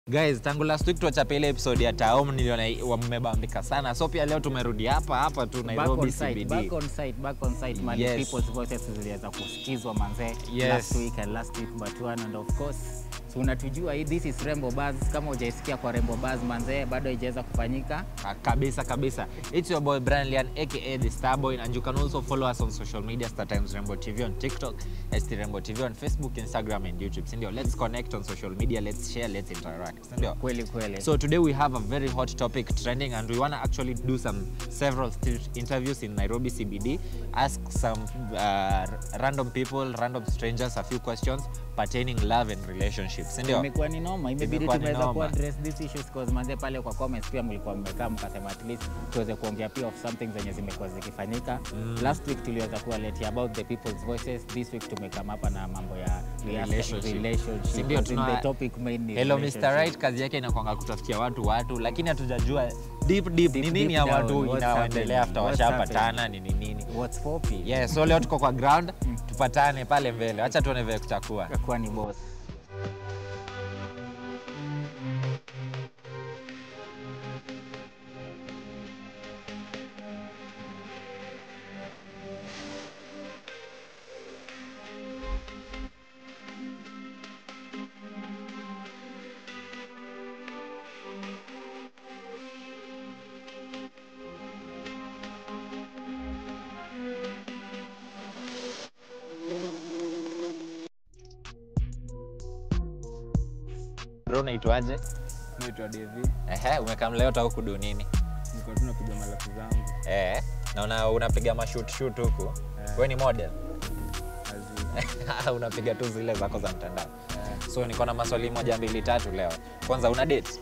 Guys, tangu last week tuachapa ile episode ya Taom niliona wamebambika sana. So pia leo tumerudi hapa hapa tu Back Nairobi on site, CBD. back on site, back on site, mali Yes. people's voices ziliweza kusikizwa manze Yes. last week and last week but one and of course so unatujua hii this is Rembo Buzz kama hujaisikia kwa Rembo Buzz manze bado haijaweza kufanyika Ah, kabisa kabisa. It's your boy Brian Lian aka the Starboy and you can also follow us on social media Star Times Rembo TV on TikTok, ST Rembo TV on Facebook, Instagram and YouTube. Si ndio? Let's connect on social media, let's share, let's interact. Si ndio? kweli kweli So today we have a very hot topic trending and we want to actually do some several st- interviews in Nairobi CBD, ask some uh, random people, random strangers a few questions pertaining love and relationships. Si ndio? imekuwa ni noma imebidi Imekuwa ni tumeweza noma. ku address these issues cause manze pale kwa comments pia mlikuwa mmekaa mkasema at least tuweze kuongea pia of something zenye zimekuwa zikifanyika last week tuliweza kuwaletea about the people's voices this week tumekama hapa na mambo ya Relationship. relationship Si ndio As in tuna- the topic main ni Hello Mr. relationship. Right, kazi yake inakwanga kutafutia watu watu, lakini hatujajua deep deep ni Deep, nini deep ya down, watu what's inaoendelea happening, after what's washapatana nini nini. what's popping Yes, so leo tuko kwa ground, tupatane pale mbele. Acha tuone vile kutakuwa. kuwa ni boss Bro, unaitwaje? naitwa Devi, Ehe, umekam leo tau kudu nini? niko tu napiga malafu zangu Eh, naona unapiga mashoot shoot huku. Eh. Wewe ni model? Azizi. unapiga tu zile zako za mtandao. So niko na maswali moja mbili tatu leo. Kwanza una date?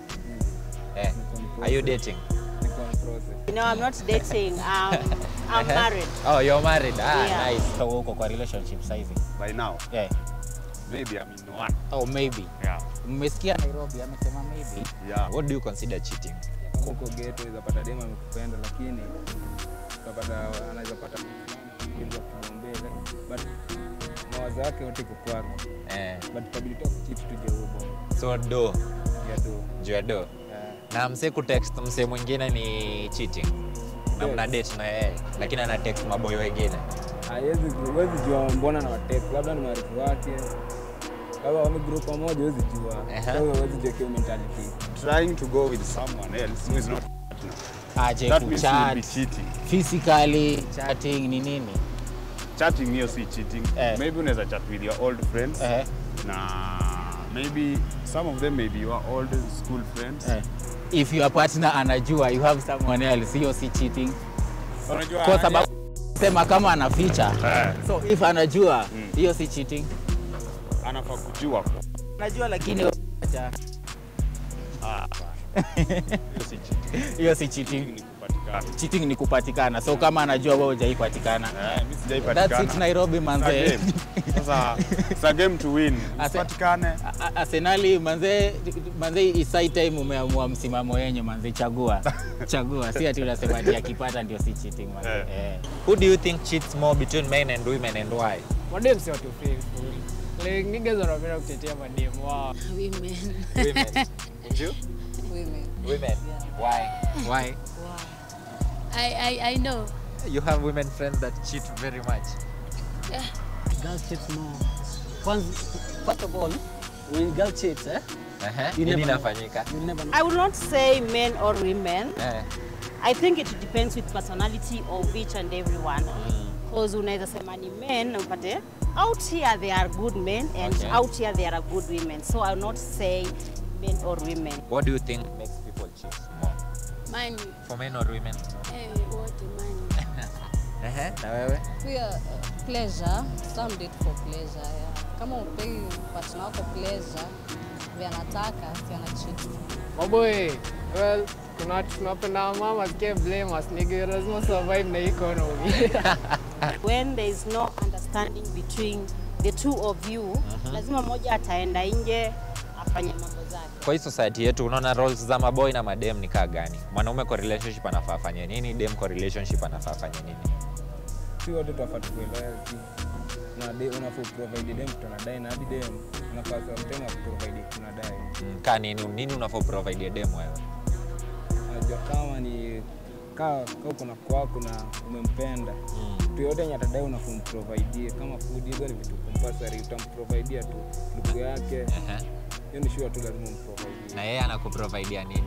Eh. Are you dating? Niko on process. No, I'm not dating. Um, I'm married. Oh, you're married. Ah, Yeah. nice. so wewe uko kwa relationship saizi by now. yeah. Maybe I'm in one. oh maybe Yeah. mmesikia Nairobi amesema maybe Yeah. What do you consider cheating? Kama uko ghetto unaweza dema amekupenda lakini utapata anaweza pata kitu ya kumwombea but mawazo yake yote iko kwako Eh. but itabidi tu kuchiti tu jeubo So do, ya do juu ya do. yeah. Na mse kutext mse mwingine ni cheating. Na Yes. mna date na yeye, lakini ana text maboyo wengine. haiwezi huwezi jua mbona na watext labda ni maarifu wake labda wame group pamoja huwezi jua Aha. Kwa hiyo huwezi jua hiyo mentality Trying to go with someone else who is not partner. aje That means you will be kuchat cheating. physically chatting ni nini Chatting hiyo si cheating. Eh. Maybe unaweza chat with your old friends eh, na maybe some of them may be your old school friends. eh. if your partner anajua you have someone else hiyo si cheating Unajua kwa sababu sema kama ana feature eh, so if anajua hiyo si cheating anafaa kujua. anajua lakini acha. Ah, hiyo si cheating. hiyo si cheating Ni kupatikana. cheating ni kupatikana so kama anajua wewe hujaipatikana Eh, mimi that's sijaipatikana. it Nairobi It's a manze game. Sasa it's a game to win. Ase- Usipatikane. A- a- Arsenali manze manze isai time umeamua msimamo wenyu manze chagua chagua si ati unasema ati akipata ndio si cheating manze Eh. eh. Who do you think cheats more between men and women and why? madem si watu faithful like niggas wanapenda kutetea madem wao Women. Women. And you? Women. Women. Why? Why? Wow. I, I, I know. You have women friends that cheat very much. Girls cheat more. Kwanza, first of all, when girl cheats, eh, Uh-huh. You Nini never know. inafanyika? you never know. I will not say men or women. Eh. I think it depends with personality of each and everyone. Because unaweza sema ni men na upate out here they are good men and Okay. out here they are good women. So I will not say men or women. What do you think makes people cheat more? Money. For men or women? Eh, wote money. Uh-huh. Na wewe? Pia uh, pleasure, some date for pleasure. Yeah. Kama upei partner wako pleasure vya anataka si ana cheat. maboy well kuna watu tunapenda mama sikie blame us nigga lazima survive na economy When there is no understanding between the two of you, lazima mmoja ataenda nje afanye mambo zake. Kwa hii society yetu unaona roles za maboy na madem ni kaa gani? Mwanaume kwa relationship anafaa afanye nini? Dem kwa relationship anafaa afanye nini? si wote tunafaa tukuelewe una de- unafaa provide dem kitu anadai na hadi dem unafaa sometime akuprovide kitu anadai Mm, ka nini nini unafaa provide dem wewe unajua kama ni kaa ka uko na kwako na umempenda kitu yote yenye atadai unafaa umprovidie kama food hizo ni vitu compulsory utamprovidea tu ndugu yake Ehe. hiyo ni sure tu lazima umprovidie na yeye anakuprovidea nini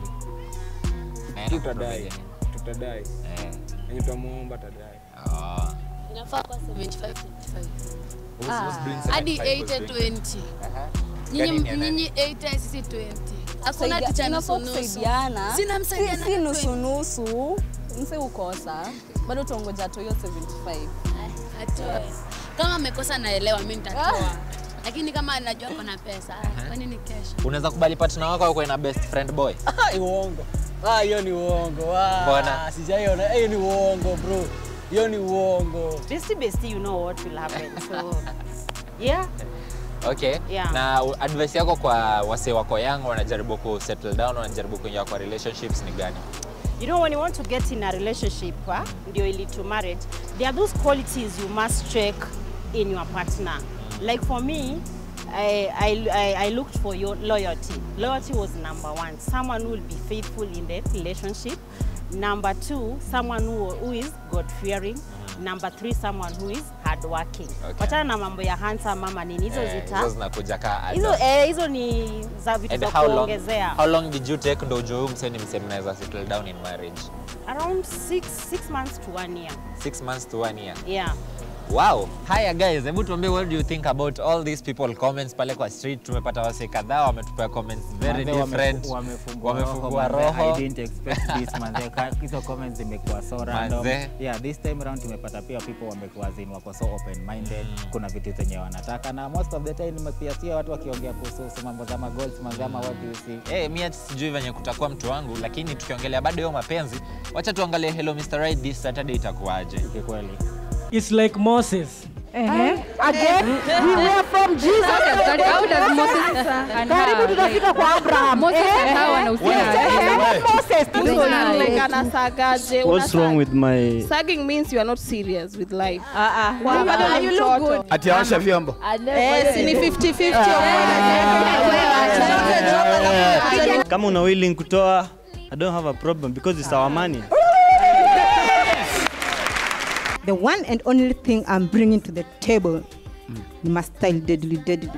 Na yeye tutadai anakuprovidea nini? tutadai Eh. yenye utamwomba atadai Oh. inafaa kwa 75 25 Who's- who's doing hadi 75, who's 80 doing- 20 Aha. Nyinyi- Gani ni ya nani? nyinyi 80 sisi 20 hakuna Kusaidia- ticha inafaa nusu nusu kusaidiana. sina Si- msaidiana si na nusu 20. nusu mse ukosa bado utaongoja to hiyo 75 Atoe. kama amekosa naelewa mi nitatoa lakini kama anajua kona pesa kwa nini kesho unaweza kubali partner wako akuwe na best friend boy Ah, uongo. Ah, hiyo ni uongo. Ah, Mbona? Sijaiona. Hiyo ni uongo, bro. Hiyo ni uongo. Bestie, bestie, you know what will happen. So, yeah. okay Yeah. na u- advice yako kwa wasee wako young wanajaribu ku settle down wanajaribu kuingia kwa relationships ni gani You know, when you want to get in a relationship, huh, ndio ili to marriage, there are those qualities you must check in your partner. Like for me, I, I, I, I looked for your loyalty. Loyalty was number one. Someone who will be faithful in the relationship. Number two, someone who, who is God-fearing. Number three, someone who is hardworking. Okay. Wachana na mambo ya handsome mama nini, hizo Eh, zita hizo zinakuja ka hizo add-ons. eh, hizo ni za vitu And za how long, kuongezea. how long did you take ndo ujue huyu msee ni msee mnaweza settle down in marriage Around six, six months to one year. six months to one year Yeah. wow haya guys hebu tuambie what do you think about all these people comments pale kwa street tumepata wasee kadhaa wametupea comments very Manze wamefu- different wamefungua wamefungua roho, manze, roho I didn't expect this manze. Ka- hizo comments zimekuwa so random Manze. yeah this time round tumepata pia people wamekuwa zin wako so open minded kuna vitu zenye wanataka na most of the time nimesikia watu wakiongea kuhusu mambo za magoals manze ama what do you see Hey, mi hata sijui venye kutakuwa mtu wangu lakini tukiongelea bado hiyo mapenzi wacha tuangalie hello Mr. Right this Saturday itakuwaje kikweli It's like Moses. Again, we were from Jesus. How does Moses and Karibu her, tutafika kwa Abraham. Moses Eh, and her wanahusiana eh, aje? eh, Moses, Moses tunaona. and- like anasagaje What's wrong with my sagging means you are not serious with life Wow, bado wow, ni you look mtoto. good. ati awasha vyombo Eh, si ni 50-50 kama una willing kutoa i don't have a problem because it's our money The one and only thing I'm bringing to the table ni my style deadly deadly.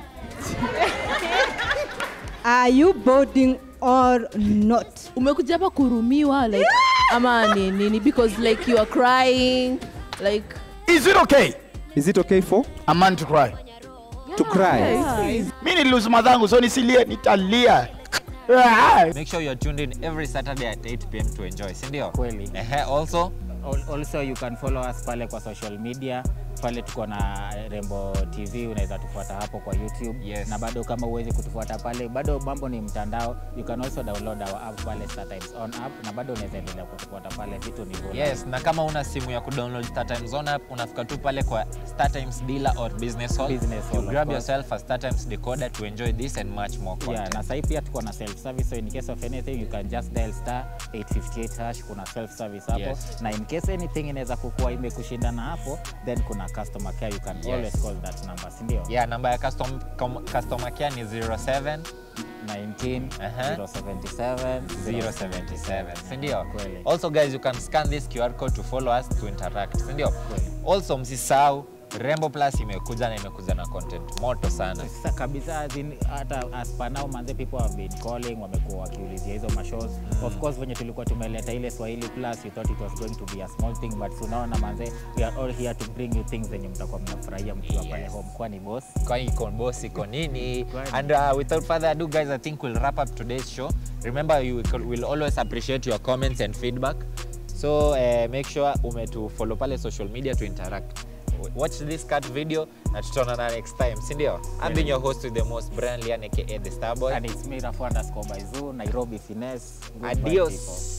Are you boarding or not? umekuja hapa kurumiwa like ama ni nini because like you are crying like is it okay Is it okay for a man to cry to cry? mi nililuzi madhangu so nisilie nitalia make sure you're tuned in every Saturday at 8 pm to enjoy si ndio kweli Ehe, also Al- also you can follow us pale kwa social media pale tuko na rembo tv unaweza tufuata hapo kwa youtube Yes. na bado kama uwezi kutufuata pale bado mambo ni mtandao you can also download our app pale startimes on app na bado unaweza endelea kutufuata pale vitu ni bora. yes na kama una simu ya kudownload StarTimes on app unafika tu pale kwa StarTimes dealer or business hall Business you hall, of grab course. yourself a StarTimes decoder to enjoy this and much more content Yeah, na sahii pia tuko na self service so in case of anything you can just dial star 858 hash kuna self service hapo Yes. na in case anything inaweza kukua imekushindana hapo then kuna customer care you can Yes. always call that number si ndio yeah namba ya custom, com, customer care ni 07 19 Aha. 077 077 sindio Kweli. also guys you can scan this qr code to follow us to interact sindio also msisahau rembo plus imekuja na imekuja na content moto sana Sasa kabisa as in, hata as per now manze people have been calling wamekuwa wakiulizia hizo mashows mm. of course venye tulikuwa tumeleta ile swahili plus you thought it was going to be a small thing but tunaona manze we are all here to bring you things zenye mtakuwa mnafurahia mkiwa pale Yes. home kwani boss kwani iko boss iko nini Kwani. and uh, without further ado guys i think we'll wrap up today's show remember you will always appreciate your comments and feedback so uh, make sure umetu follow pale social media to interact watch this cut video na tutaonana next time sindio i've been your host with the most brand lian aka the starboy and it's me rafu underscore by zoo nairobi finesse Goodbye, adios people.